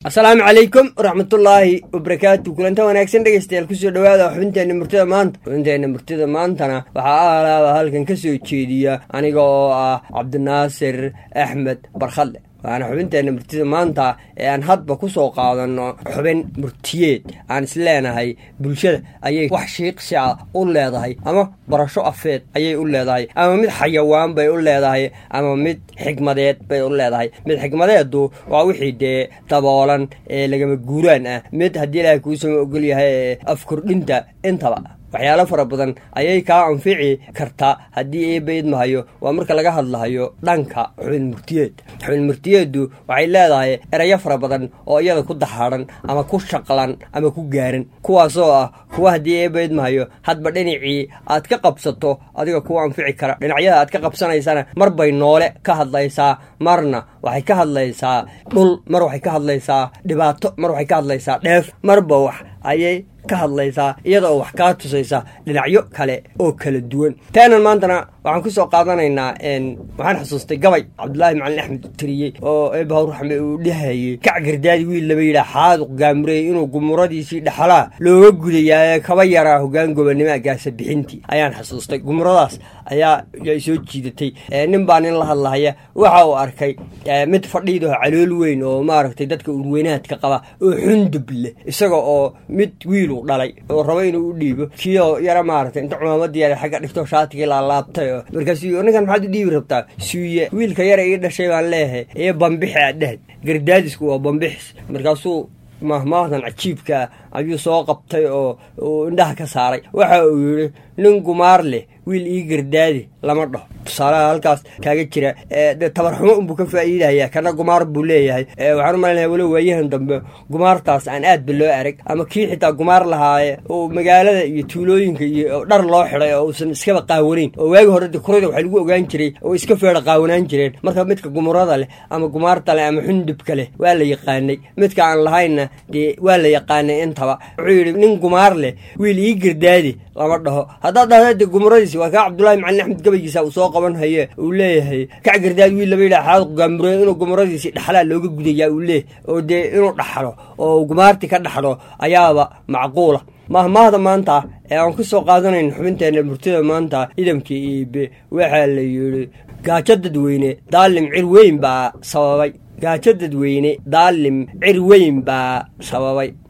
asalaamu calaykum waraxmatullaahi wabarakaatu kulanta wanaagsan dhegeystayaal kusoo dhawaada xubinteenna murtida maanta xubinteenna murtida maantana waxaa alaaba halkan ka soo jeediya aniga oo ah cabdinaasir axmed barkhadle waana xubinteenna murtida maanta ee aan hadba ku soo qaadanno xubin murtiyeed aan isleenahay bulshada ayay wax shiiqsi ah u leedahay ama barasho afeed ayay u leedahay ama mid xayawaan bay u leedahay ama mid xigmadeed bay u leedahay mid xigmadeedu waa wixii dee daboolan ee lagama guuraan ah mid haddii ilaahay kuusama ogol yahay ee afkordhinta intaba waxyaalo fara badan ayay kaa anfici kartaa haddii eebayd mahayo waa marka laga hadlahayo dhanka xubin murtiyeed xubin murtiyeeddu waxay leedahay erayo fara badan oo iyada ku dahaadhan ama ku shaqlan ama ku gaaran kuwaasoo ah kuwa haddii eebayd mahayo hadba dhinacii aad ka qabsato adiga kuwa anfici kara dhinacyada aad ka qabsanaysana mar bay noole ka hadlaysaa marna waxay ka hadlaysaa dhul mar waxay ka hadlaysaa dhibaato mar waxay ka hadlaysaa dheef marba wax ayay ka hadlaysaa iyada oo wax kaa tusaysa dhinacyo kale oo kala duwan taanan maantana waxaan ku soo qaadanaynaa waxaan xusuustay gabay cabdulaahi macalin axmed tiriyey oo eebahw raxme uu dhehayey kac gardaadi wiil laba yidhaah xaaduq gaamurey inuu gumuradiisii dhexalaa looga gudayaaye kaba yaraa hogaan gobonnimo gaasa bixintii ayaan xusuustay gumuradaas ayaa ay soo jiidatay nin baa nin la hadlahaya waxa uu arkay mid fadhiidaho calool weyn oo maaragtay dadka urweynaadka qaba oo xundub leh isaga oo mid wiilu dhalay oo rabo inuu u dhiibo kioo yara maaragtay inta cumaamadii yara xagga dhigto shaatigii laalaabtay oo markaasuu ninkan maxaad u dhiibi rabtaa suuye wiilka yara ii dhashay baan leeyahay ee bambixi aad dhehad gardaadisku waa bambixis markaasuu mahmaahdan cajiibkaa ayuu soo qabtay oo uu indhaha ka saaray waxa uu yidhi nin gumaar leh wiil ii gardaadi lama dhaho tusaalaha halkaas kaaga jira de tabarxumo unbuu ka faa'iidaya kana gumaar buu leeyahay waxaan u malaynayaa walo waayahan dambe gumaartaas aan aadba loo arag ama kii xitaa gumaar lahaaye oo magaalada iyo tuulooyinka iyo dhar loo xiday oo uusan iskaba qaawanayn oo waagi hore de kurada waxaa lagu ogaan jiray oo iska feedha qaawanaan jireen marka midka gumurada leh ama gumaarta leh ama xundubka leh waa la yaqaanay midka aan lahaynna dee waa la yaqaanay intaba wuxuu yidhi nin gumaar leh wiil ii gardaadi lama dhaho haddaad dhahda de gumuradiisi waa kaa cabdullaahi macalin axmed gabaygiisa uu soo qaban haye uu leeyahay kac gardaad wiil laba yidhaha xaad gaamurey inuu gumuradiisii dhaxlaa looga gudayaa uu leeyahy oo dee inuu dhaxlo oo gumaartii ka dhaxlo ayaaba macquula mahmaahda maanta ee aan ku soo qaadanayn xubinteenna murtida maanta idamkii iibe waxaa la yidhi gaajo dadweyne daalim cir weyn baa sababay gaajo dadweyne daalim cir weyn baa sababay